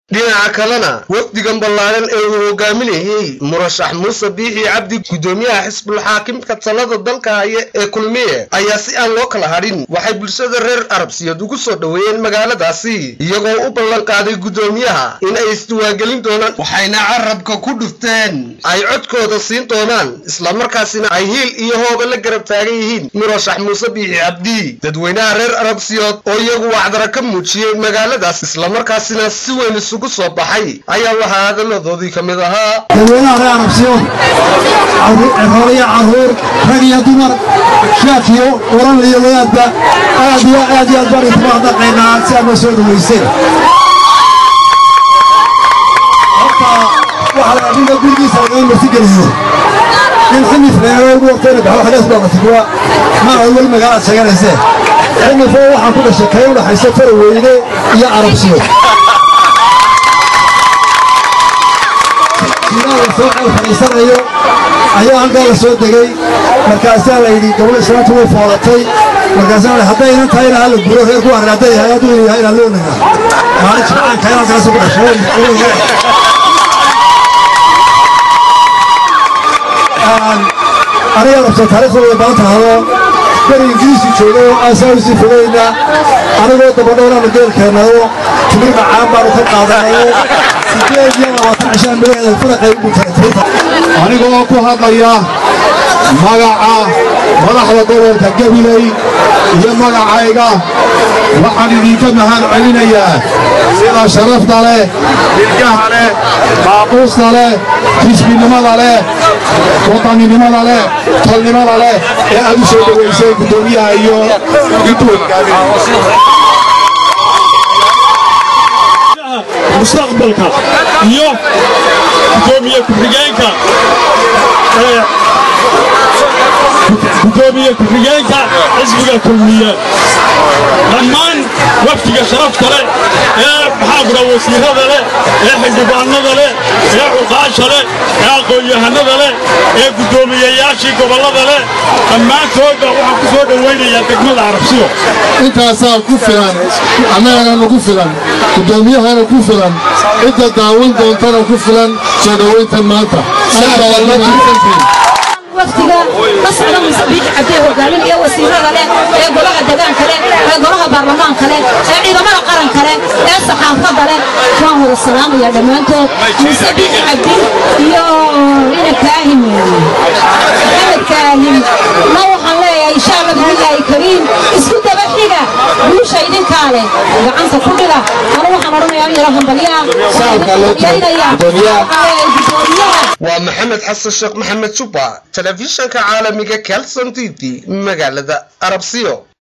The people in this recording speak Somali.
dhinaca kalena wafdigan ballaaran ee uu hogaaminayay murashax muuse biixi cabdi guddoomiyaha xisbulxaakimka talada dalka haya ee kulmiye ayaa si aan loo kala hadhin waxay bulshada reer arabsiyeed ugu soo dhoweeyeen magaaladaasi iyagoo u ballan qaaday guddoomiyaha in ay isdiwaangelin doonaan waxayna carabka ku dhufteen ay codkooda siin doonaan islamarkaasina ay hiil iyo hooba la garab taagan yihiin murashax muuse biixi cabdi dadweynaha reer arabsiyood oo iyagu wacdara ka muujiyey magaaladaas islamarkaasina si weyn isugu soo baxay ayaa waxaa hadaladoodii ka mid ahaa dadweynaha reer arabsiyood cirooliyo caruur rag iyo dumar sheekh iyo waran iyo wadaadba aad iyo aad iyo aad baan idinku mahadnaqaynaa si aad noo soo dhoweyseen horta waxaa la adhiga gurigiisa lagaa marti geliyo in xinif reero ugu waqtayna baxo xagaas baa matiguwa ma awal magaalaad sheeganaysee xinifoo waxaa ku dhashay kay u dhaxaysa faraweyne iyo arabsiyo la soo ceel fadhiisanayo ayaa halkaa la soo degay markaasaa la yidhi gabadha islaanta way foolatay markaasaa la haddaynan tahay inaa la guro reer ku arrin hadday yahay hadduu yahay inaa loonaga maalin jimcaanka inaan kala soo ku dhashay aniga rabsa taariikhda way badan tahado beri ingiriisi joogo aasaa usii fogayna anigoo dabadhowraanu geelkeennayo timir macaan baanu ka qaadanayo sideed iyo labaatan cishaan milaheeda faraqay ugu tahay anigoo ku hadlaya magaca madaxda gobolka gabiley iyo magacayga waxaan idinka mahad celinayaa sida sharafta leh dilgaha leh maaquusta leh xisbinimada leh wadaninimada leh talnimada leh ee aad u soo dhowaysay guddoomiyaha iyo mustaqbalka iyo gudoomiye ku-xigeenka gudoomiye ku-xigeenka xisbiga kulmiye dhammaan wafdiga sharafta leh ee maxaa kura wasiirada leh ee xildhibaanada leh ee cuqaasha leh ee aqoon-yahanada leh ee guddoomiyeyaashii gobollada leh dhammaantoodba waxaan ku soo dhowaynayaa degmada carabsiyo intaasaa ku filan annagana nagu filan guddoomiyahana ku filan cidda daawan doontana ku filan soo dhowayntan maanta waftiga la socda muuse biixi cabdee hogaamin iyo wasiirada leh ee golaha degaanka leh ee golaha baarlamaanka leh ee ciidamada qaranka leh ee saxaafadda leh waan wada salaamaya dhammaantood muuse biixi cabdi iyo ina kaahim maxamed kaahim ma waxaan leeyahay insha allah bidillaahi kariim isku daba xiga guusha idinkaa leh gacanta ku dhiga anu waxaan odhanayaa in yaro hambalyaa gudoomiyaha waa maxamed xasan sheekh maxamed juba telefishanka caalamiga kelson t v magaalada arabsiyo